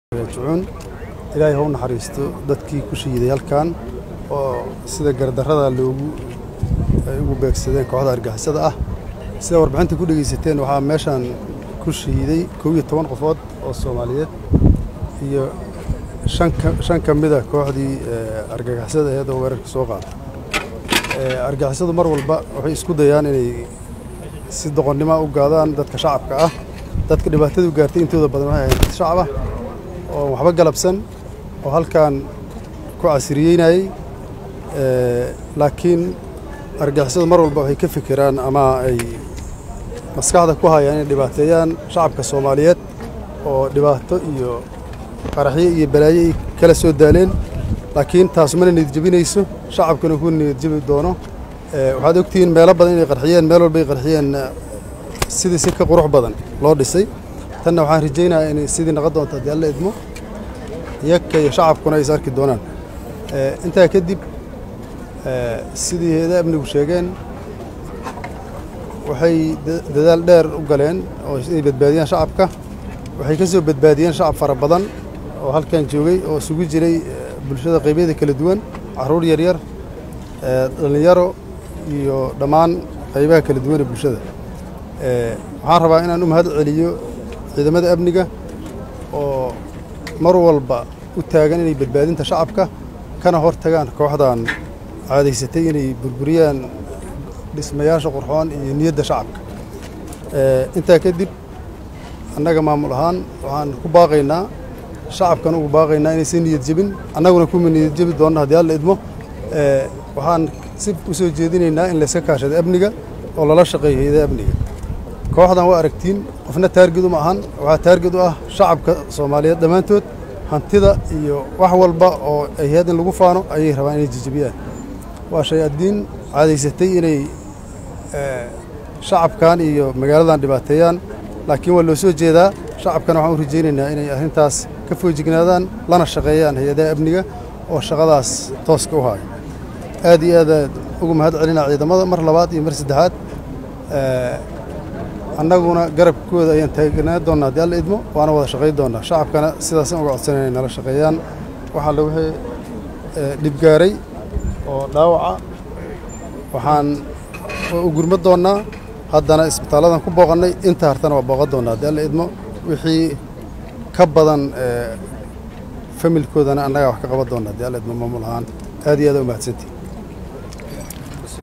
raajicuun ilaahay ha u naxariisto dadkii ku shahiiday halkan oo sida gardarrada loogu ay ugu beegsadeen kooxda argixisada ah sida warbixinta ku dhegaysateen waxaa meeshan ku shahiiday kow iyo toban qofood oo soomaaliyeed iyo shan ka shan ka mida kooxdii argagixisada aheed oo weerarka soo qaada argixisadu mar walba waxay isku dayaan inay si doqonnimo u gaadaan dadka shacabka ah dadka dhibaatadu gaartay intooda badan waxay ahayd dad shacab ah oo waxba galabsan oo halkan ku casiriyeynayey laakiin argixisadu mar walba waxay ka fikiraan ama ay maskaxda ku hayaan inay dhibaateeyaan shacabka soomaaliyeed oo dhibaato iyo qaraxyo iyo balaayo ay kala soo daaleen laakiin taas mana niyadjebinayso shacabkuna ku niyadjebi doono waxaad ogtihiin meelo badan inay qarxiyeen meel walba ay qarxiyeen sidii si ka qurux badan loo dhisay tanna waxaan rajaynayaa inay sidii naqon doonto haddii alla idmo iyaka iyo shacabkuna ay is arki doonaan intaa kadib sidii heeda amnigu sheegeen waxay dadaal dheer u galeen oo inay badbaadiyaan shacabka waxay ka soo badbaadiyeen shacab fara badan oo halkan joogay oo isugu jiray bulshada qaybyada kala duwan carruur yaryar dhallinyaro iyo dhammaan qaybaha kala duwan ee bulshada waxaan rabaa inaan u mahad celiyo ciidamada amniga oo mar walba u taagan inay badbaadinta shacabka kana hor tagaan kooxdan caadaysatay inay burburiyaan dhismayaasha qurxoon iyo niyadda shacabka intaa kadib annaga maamul ahaan waxaan ku baaqaynaa shacabkan ugu baaqaynaa inaysan niyad jebin annaguna kuma niyad jebi doonna haddii alla idmo waxaan si u soo jeedinaynaa in layska kaashado amniga oo lala shaqeeyo hayada amniga kooxdan waa aragtiin qofna taarged uma ahan waxaa taarged u ah shacabka soomaaliyeed dhammaantood hantida iyo wax walba oo ay hayd in lagu faano ayay rabaan inay jejebiyaan waa shay addiin caadaysatay inay shacabkan iyo magaaladan dhibaateeyaan laakiin waa loo soo jeedaa shacabkana waxaan u rajaynaynaa inay arrintaas ka foojignaadaan lana shaqeeyaan hay-adaha amniga oo shaqadaas tooska u haayo aad iyo aad aad ugu mahad celinaa ciidamada mar labaad iyo mar saddexaad annaguna garabkooda ayaan taagnaa doonnaa haddii alla idmo waana wada shaqayn doonnaa shacabkana sidaasaan uga codsanay inay nala shaqeeyaan waxaa la wixii dhibgaaray oo dhaawaca waxaan u gurma doonnaa haddana isbitaalladan ku booqannay inta hartana waa booqan doonnaa haddii alla idmo wixii ka badan familkoodana annagaa wax ka qaban doonna haddii alla idmo maamul ahaan aad iyo aad u mahadsantii